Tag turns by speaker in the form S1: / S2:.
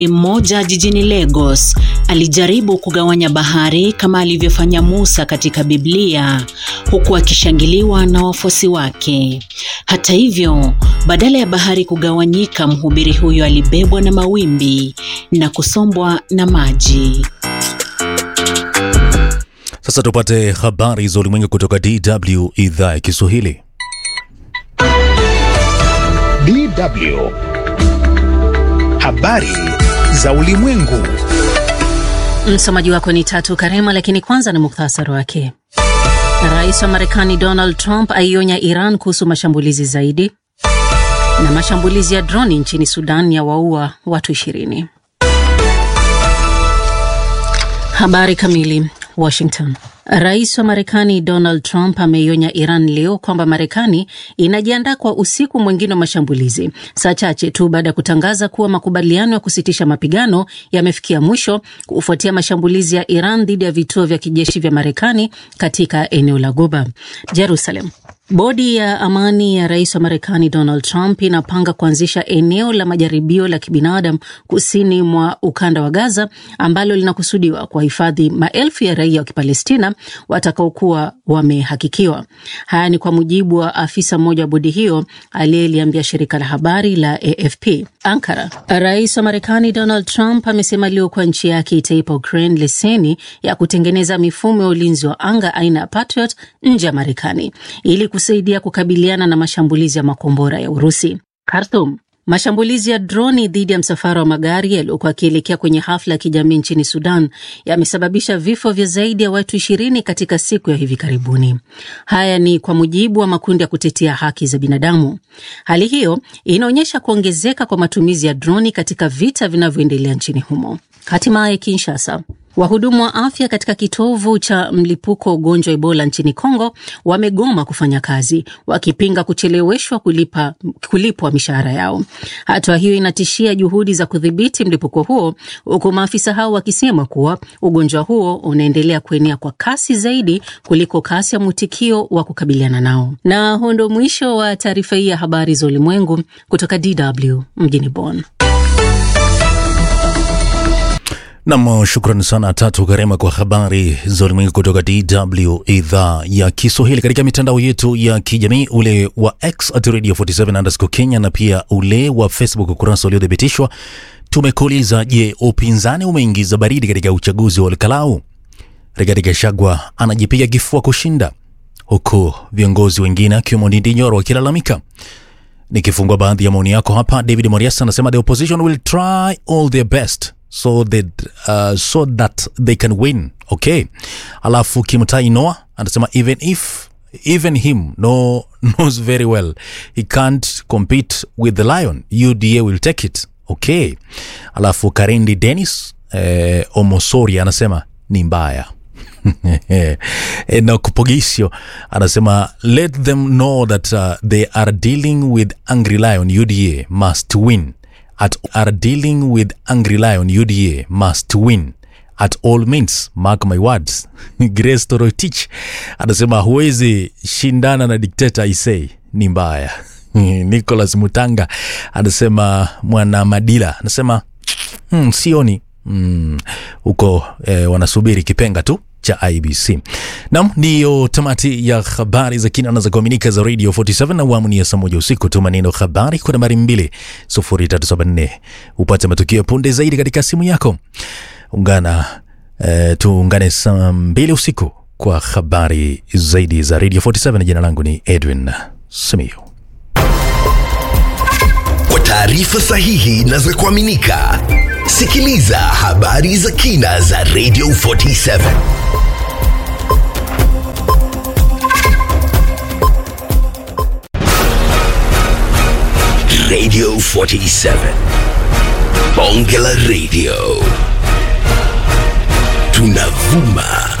S1: mmoja jijini Lagos alijaribu kugawanya bahari kama alivyofanya Musa katika Biblia huku akishangiliwa na wafuasi wake. Hata hivyo, badala ya bahari kugawanyika, mhubiri huyo alibebwa na mawimbi na kusombwa na maji.
S2: Sasa tupate habari za ulimwengu kutoka DW idhaa ya Kiswahili.
S3: DW habari za ulimwengu.
S4: Msomaji wako ni Tatu Karema, lakini kwanza ni muhtasari wake. Rais wa Marekani Donald Trump aionya Iran kuhusu mashambulizi zaidi, na mashambulizi ya droni nchini Sudan ya waua watu ishirini. Habari kamili. Washington. Rais wa Marekani Donald Trump ameionya Iran leo kwamba Marekani inajiandaa kwa usiku mwingine wa mashambulizi, saa chache tu baada ya kutangaza kuwa makubaliano ya kusitisha mapigano yamefikia mwisho kufuatia mashambulizi ya Iran dhidi ya vituo vya kijeshi vya Marekani katika eneo la Ghuba. Jerusalem. Bodi ya amani ya rais wa Marekani Donald Trump inapanga kuanzisha eneo la majaribio la kibinadamu kusini mwa ukanda wa Gaza ambalo linakusudiwa kuwahifadhi maelfu ya raia wa Kipalestina watakaokuwa wamehakikiwa. Haya ni kwa mujibu wa afisa mmoja wa bodi hiyo aliyeliambia shirika la habari la AFP. Ankara. Rais wa Marekani Donald Trump amesema leo kuwa nchi yake itaipa Ukraine leseni ya kutengeneza mifumo ya ulinzi wa anga aina ya Patriot nje ya Marekani ili kusaidia kukabiliana na mashambulizi ya makombora ya Urusi. Khartoum. Mashambulizi ya droni dhidi ya msafara wa magari yaliyokuwa akielekea kwenye hafla ya kijamii nchini Sudan yamesababisha vifo vya zaidi ya watu ishirini katika siku ya hivi karibuni. Haya ni kwa mujibu wa makundi ya kutetea haki za binadamu. Hali hiyo inaonyesha kuongezeka kwa matumizi ya droni katika vita vinavyoendelea nchini humo. Hatimaye Kinshasa. Wahudumu wa afya katika kitovu cha mlipuko wa ugonjwa wa Ebola nchini Kongo wamegoma kufanya kazi wakipinga kucheleweshwa kulipa, kulipwa mishahara yao. Hatua hiyo inatishia juhudi za kudhibiti mlipuko huo, huku maafisa hao wakisema kuwa ugonjwa huo unaendelea kuenea kwa kasi zaidi kuliko kasi ya mwitikio wa kukabiliana nao. Na huo ndio mwisho wa taarifa hii ya habari za ulimwengu kutoka DW mjini Bonn.
S2: Nam, shukrani sana Tatu Karema kwa habari za ulimwengu kutoka DW idhaa ya Kiswahili. Katika mitandao yetu ya kijamii, ule wa X at radio 47 underscore Kenya na pia ule wa Facebook ukurasa uliothibitishwa, tumekuuliza je, upinzani umeingiza baridi katika uchaguzi wa Olkalau? Rigathi Gachagua anajipiga kifua kushinda, huku viongozi wengine akiwemo Ndindi Nyoro wakilalamika. Nikifungua baadhi ya maoni yako hapa, David Morias anasema the opposition will try all their best so that, uh, so that they can win okay. Alafu Kimtai Noah anasema even if even him no knows very well he can't compete with the lion UDA will take it okay. Alafu Karindi Dennis eh, Omosori anasema ni mbaya Enoch Pogisio anasema let them know that uh, they are dealing with angry lion UDA must win at are dealing with angry lion UDA must win at all means mark my words Grace Torotich anasema huwezi shindana na dikteta isei ni mbaya Nicholas Mutanga anasema mwana Madila anasema hmm, sioni huko hmm, eh, wanasubiri kipenga tu cha IBC. Nam, ndiyo tamati ya habari za kina na za kuaminika za Radio 47 na awamu ni ya saa moja usiku. Tuma neno habari kwa nambari 20374 upate matukio ya punde zaidi katika simu yako. Ungana eh, tuungane saa mbili usiku kwa habari zaidi za Radio 47. Jina langu ni Edwin Simiyu.
S5: Kwa taarifa sahihi na za kuaminika, sikiliza habari za kina za Radio 47. Radio 47. Bonge la Radio. Tunavuma